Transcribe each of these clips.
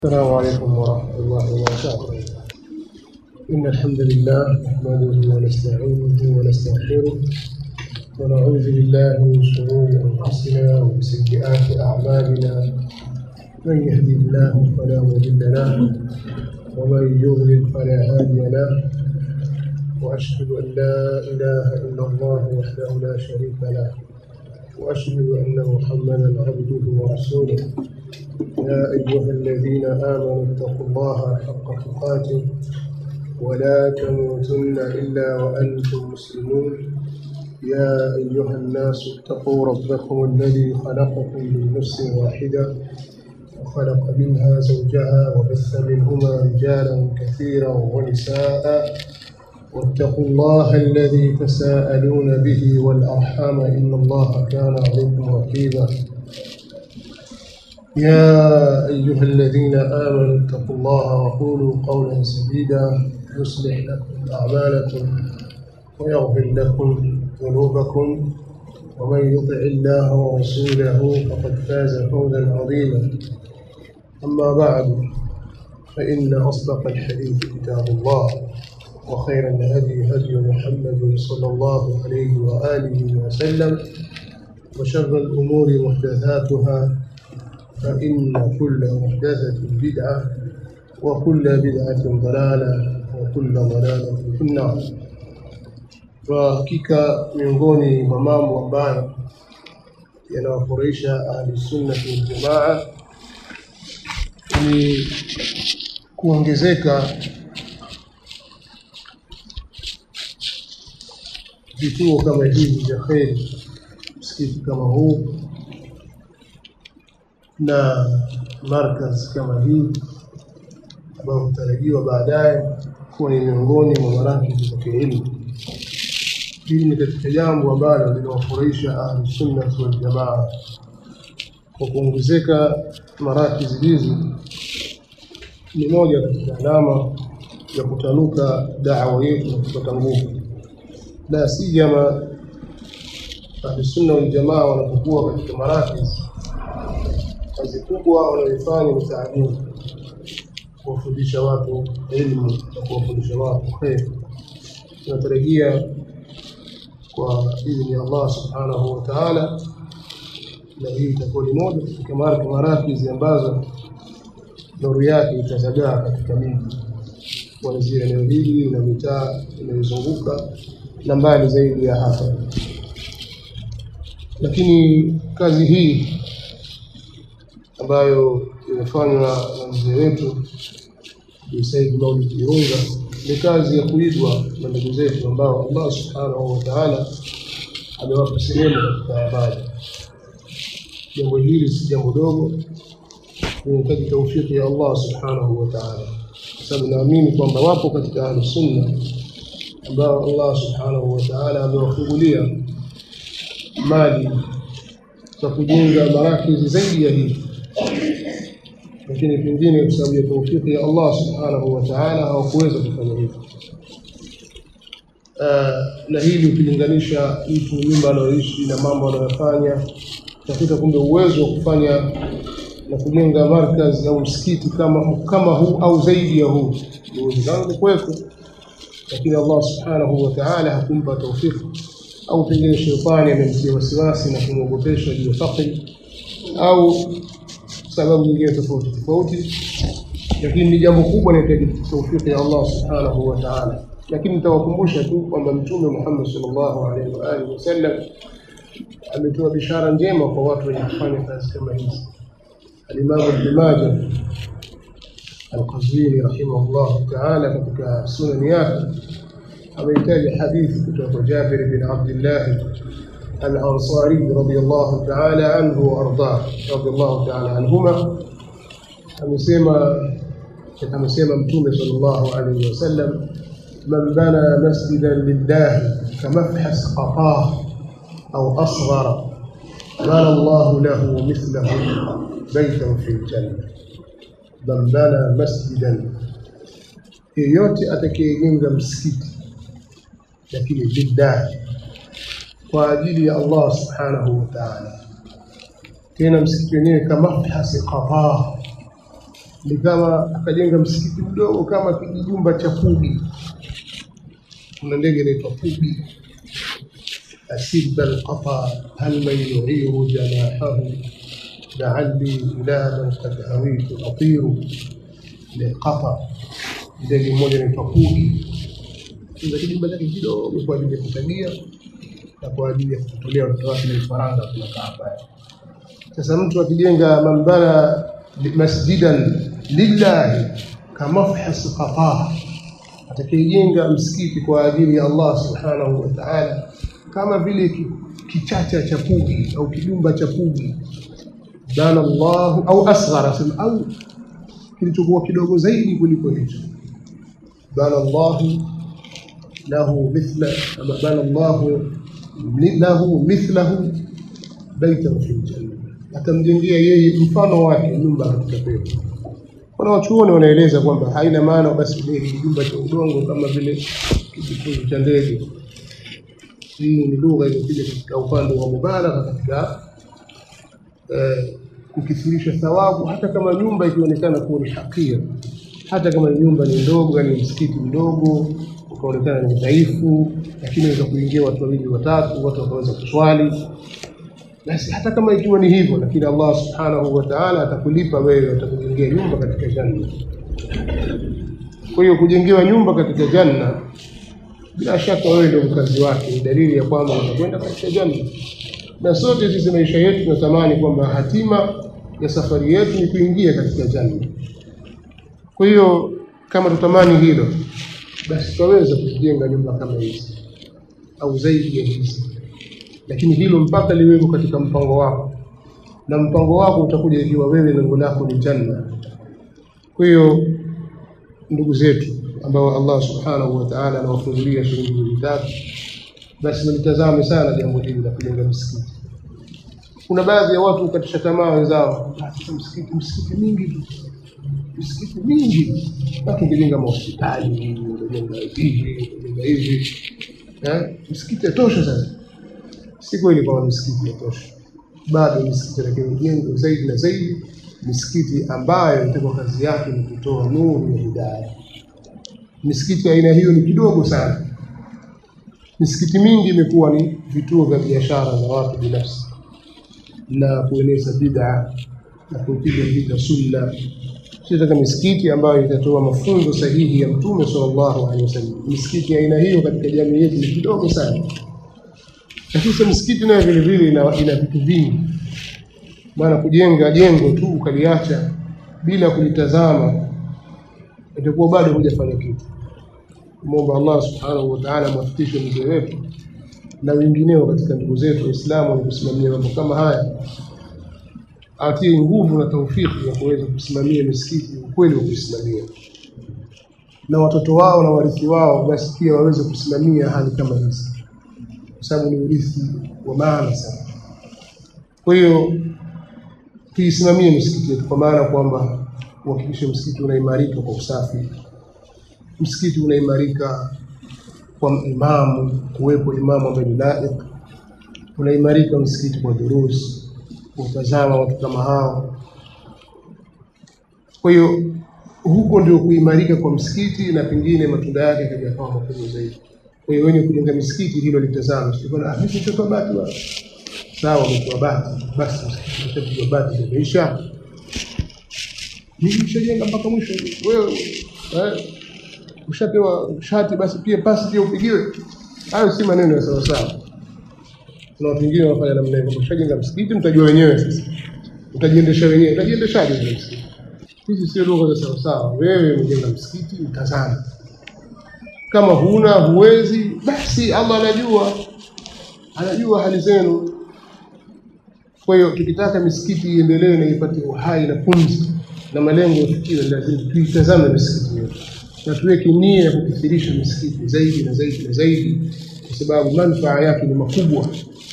السلام عليكم ورحمة الله وبركاته إن الحمد لله نحمده ونستعينه ونستغفره ونعوذ بالله من شرور أنفسنا ومن سيئات أعمالنا من يهدي الله فلا مضل له ومن يضلل فلا هادي له وأشهد أن لا إله إلا الله وحده لا شريك له وأشهد أن محمدا عبده ورسوله يا أيها الذين آمنوا اتقوا الله حق تقاته ولا تموتن إلا وأنتم مسلمون يا أيها الناس اتقوا ربكم الذي خلقكم من نفس واحدة وخلق منها زوجها وبث منهما رجالا كثيرا ونساء واتقوا الله الذي تساءلون به والأرحام إن الله كان عليكم رقيبا يا أيها الذين آمنوا اتقوا الله وقولوا قولا سديدا يصلح لكم أعمالكم ويغفر لكم ذنوبكم ومن يطع الله ورسوله فقد فاز فوزا عظيما أما بعد فإن أصدق الحديث كتاب الله وخير الهدي هدي محمد صلى الله عليه وآله وسلم وشر الأمور محدثاتها فإن كل محدثة بدعة وكل بدعة ضلالة وكل ضلالة في النار وحقيقة miongoni mwa mambo ambayo yanawafurahisha ahli sunnati waljamaa ni kuongezeka vituo kama hivi vya kheri, msikiti kama huu na markaz kama hii ambayo hutarajiwa baadaye kuwa ni miongoni mwa marakizi za kielimu. Hili ni katika jambo ambalo linawafurahisha ahlusunnati waljamaa. Kwa kuongezeka marakizi hizi ni moja katika alama ya kutanuka dawa yetu na kupata nguvu, la sijama ahlusunna waljamaa wanapokuwa katika marakizi kazi kubwa wanayoifanya ni taalimu, kuwafundisha watu elimu na kuwafundisha watu kheri. Tunatarajia kwa idhini ya Allah subhanahu wa taala, na hii itakuwa ni moja katika marakizi ambazo nuru yake itazagaa katika miji kuanzia eneo hili na mitaa inayozunguka na mbali zaidi ya hapa. Lakini kazi hii ambayo imefanywa na mzee wetu Bi Said Maulid Irunga ni kazi ya kuigwa na ndugu zetu ambao Allah subhanahu wa taala amewapa sehemu katika habari. Jambo hili si jambo dogo, linahitaji taufiki ya Allah subhanahu wa taala, kwa sababu naamini kwamba wapo katika ahlu sunna ambao Allah subhanahu wa taala amewafungulia mali za kujenga marakizi zaidi ya hii lakini pengine kwa sababu ya taufiki ya Allah subhanahu wa ta'ala hawakuweza kufanya hivyo. Na hili ukilinganisha mtu nyumba anayoishi na mambo anayofanya, utakuta kumbe uwezo wa kufanya na kujenga markaz au msikiti kama kama huu au zaidi ya huu ni uwezekano kuwepo, lakini Allah subhanahu wa ta'ala hakumpa taufiki, au pengine shetani amemtia wasiwasi na kumwogopesha juu ya fakri au sababu nyingine tofauti tofauti, lakini ni jambo kubwa linahitaji taufiki ya Allah subhanahu wa ta'ala. Lakini nitawakumbusha tu kwamba Mtume Muhammad sallallahu alaihi wa alihi wasallam ametoa bishara njema kwa watu wenye kufanya kazi kama hizi. Alimamu Ibn Majah Al-Qazwini rahimahullah ta'ala katika sunani yake amehitaji hadithi kutoka kwa Jabir bin Abdullah الأنصاري رضي الله تعالى عنه وأرضاه رضي الله تعالى عنهما amesema amesema mtume sallallahu alaihi wasallam man bana masjidan lillahi kamafhas qafah au asghara bana Allahu lahu mithlahu baitan fi ljanna man bana masjidan yeyote atakayejenga msikiti lakini lillahi kwa ajili ya Allah subhanahu wa ta'ala tena msikiti wenyewe kama mafhasi qataa ni kama akajenga msikiti mdogo kama kijumba cha pugi. Kuna ndege inaitwa pugi, asiba alqata hal man yu'iru janahahu la'alli ila man qad hawitu atiru liqata. Ndege mmoja inaitwa pugi, kuna kijumba chake kidogo kwa ajili ya kutagia na kwa ajili ya kutolea watoto wake na vifaranga tunakaa pale. Sasa mtu akijenga mambana masjidan lillahi kamafhas qataa, atakayejenga msikiti kwa ajili ya Allah subhanahu wa ta'ala, kama vile ki- kichacha cha pugi au kijumba cha pugi, bana Allahu au asghara, sema au kilichokuwa kidogo zaidi kuliko hicho, bana Allahu lahu mithla ama bana Allahu lahu mithlahu baitan fil janna, atamjengea yeye mfano wake nyumba katika pepo. Kuna wachuoni wanaeleza kwamba haina maana basi ile kijumba cha udongo kama vile kijifunzo cha ndege. Hii ni lugha iliyokuja katika upande wa mubalagha katika eh, kukithirisha thawabu, hata kama nyumba ikionekana kuwa ni hakir, hata kama nyumba ni ndogo, yani msikiti mdogo ukaonekana ni dhaifu, lakini waweza kuingia watu wawili watatu, watu wakaweza kuswali basi hata kama ikiwa ni hivyo, lakini Allah subhanahu wa ta'ala atakulipa wewe, atakujengea nyumba katika janna. Kwa hiyo kujengewa nyumba katika janna, bila shaka wewe ndio mkazi wake, ni dalili ya kwamba utakwenda katika janna. Na sote sisi maisha yetu tunatamani kwamba hatima ya safari yetu ni kuingia katika janna. Kwa hiyo kama tutamani hilo, basi tutaweza kujenga nyumba kama hizi au zaidi ya hizi lakini hilo mpaka liweko katika mpango wako, na mpango wako utakuja ikiwa wewe lengo lako ni janna. Kwa hiyo ndugu zetu ambao Allah subhanahu wa ta'ala anawafungulia shilingi mbili tatu, basi mlitazame sana jambo hili la kujenga msikiti. Kuna baadhi ya watu katisha tamaa wenzao, "Ah, sasa msikiti msikiti mingi tu misikiti mingi, basi ungejenga mahospitali, ungejenga hivi, ungejenga hivi, eh, msikiti yatosha sasa si kweli kwamba misikiti yatosha, bado misikiti lakini ijengwe zaidi na zaidi, misikiti ambayo itakuwa kazi yake ni kutoa nuru ya hidaya. Misikiti ya aina hiyo ni kidogo sana. Misikiti mingi imekuwa ni vituo vya biashara za watu binafsi na kueneza bid'a na kupiga vita sunna. Tunataka misikiti ambayo itatoa mafunzo sahihi ya Mtume sallallahu alaihi wasallam. Misikiti ya aina hiyo katika jamii yetu ni kidogo sana lakini sasa msikiti nayo vile vile ina, ina vitu vingi. Maana kujenga jengo tu ukaliacha bila kulitazama itakuwa bado hujafanya kitu. Muomba Allah subhanahu wa ta'ala amwafikishe mzee wetu na wengineo katika ndugu zetu Waislamu wenye kusimamia mambo kama haya, atie nguvu na taufiki ya kuweza kusimamia misikiti ukweli wa kuisimamia, na watoto wao na warithi wao basi pia waweze kusimamia hali kama hizi kwa sababu ni urithi wa maana sana. Kwa hiyo tuisimamie misikiti yetu, kwa maana kwamba uhakikishe msikiti unaimarika kwa usafi, msikiti unaimarika kwa imamu, kuwepo imamu ambaye ni laik, unaimarika msikiti kwa durusi, kutazama watu kama hao. Kwa hiyo huko ndio kuimarika kwa msikiti, na pengine matunda yake yakaja yakawa makubwa zaidi. Kwa hiyo wenye kujenga misikiti hilo litazame, sio bwana, ah, mimi nitatoa bati bwana. Sawa, umetoa bati, basi msikiti utapigwa bati ndio imeisha. Mimi nishajenga mpaka mwisho. Wewe eh, ushapewa shati, basi pia pasi pia upigiwe. Hayo si maneno ya sawa sawa. Kuna watu wengine wanafanya namna hiyo, ushajenga msikiti, mtajua wenyewe sasa, utajiendesha wenyewe, utajiendeshaje ule msikiti? Hizi sio lugha za sawa sawa. Wewe umejenga msikiti, mtazame kama huna huwezi, basi Allah anajua, anajua hali zenu. Kwa hiyo tukitaka misikiti iendelee na ipate uhai na pumzi na malengo yafikiwe, lazima tuitazame misikiti yetu na tuweke nia ya kukithirisha misikiti zaidi na zaidi na zaidi, kwa sababu manufaa yake ni makubwa.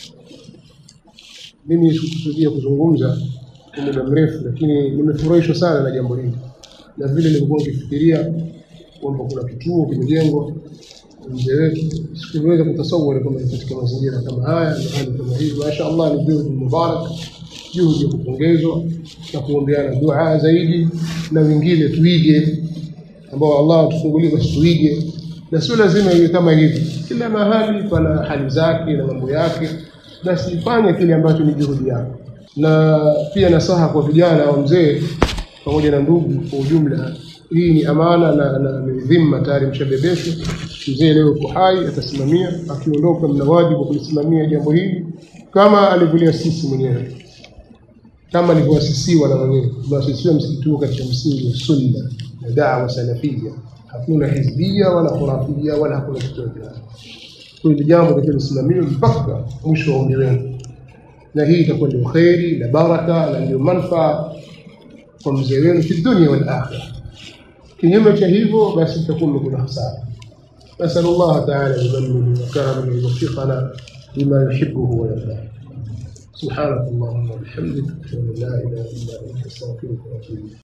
Mimi sikukusudia kuzungumza kwa muda mrefu, lakini nimefurahishwa sana na jambo hili na vile nilikuwa nikifikiria kwamba kuna kituo kimejengwa mzee wetu, sikuweza kutasawari kwamba ni katika mazingira kama haya na hali kama hii. Masha Allah, ni juhudi mubarak juhudi ya kupongezwa na kuombeana dua zaidi, na wengine tuige, ambao Allah atufungulie basi tuige, na sio lazima iwe kama hivi. Kila mahali pana hali zake na mambo yake, basi fanya kile ambacho ni juhudi yako. Na pia nasaha kwa vijana au mzee pamoja na ndugu kwa ujumla, hii ni amana na, na ni dhima tayari mshabebeshwa. Mzee leo yuko hai, atasimamia. Akiondoka, mna wajibu wa kulisimamia jambo hili kama alivyoliasisi mwenyewe, kama alivyoasisiwa na mwenyewe. Tumeasisiwa msikiti huu katika msingi wa sunna na dawa salafia, hakuna hizbia wala khurafia wala hakuna chochote. Kwa hili jambo takiwa lisimamiwe mpaka mwisho wa umri wenu, na hii itakuwa ndio kheri na baraka na ndio manfaa kwa mzee wenu fi dunia wal akhira. Kinyume cha hivyo, basi itakuwa mmekula hasara. نسأل الله تعالى بمنه وكرمه أن يوفقنا لما يحبه ويرضاه سبحانك اللهم وبحمدك أشهد أن لا إله إلا أنت أستغفرك وأتوب إليك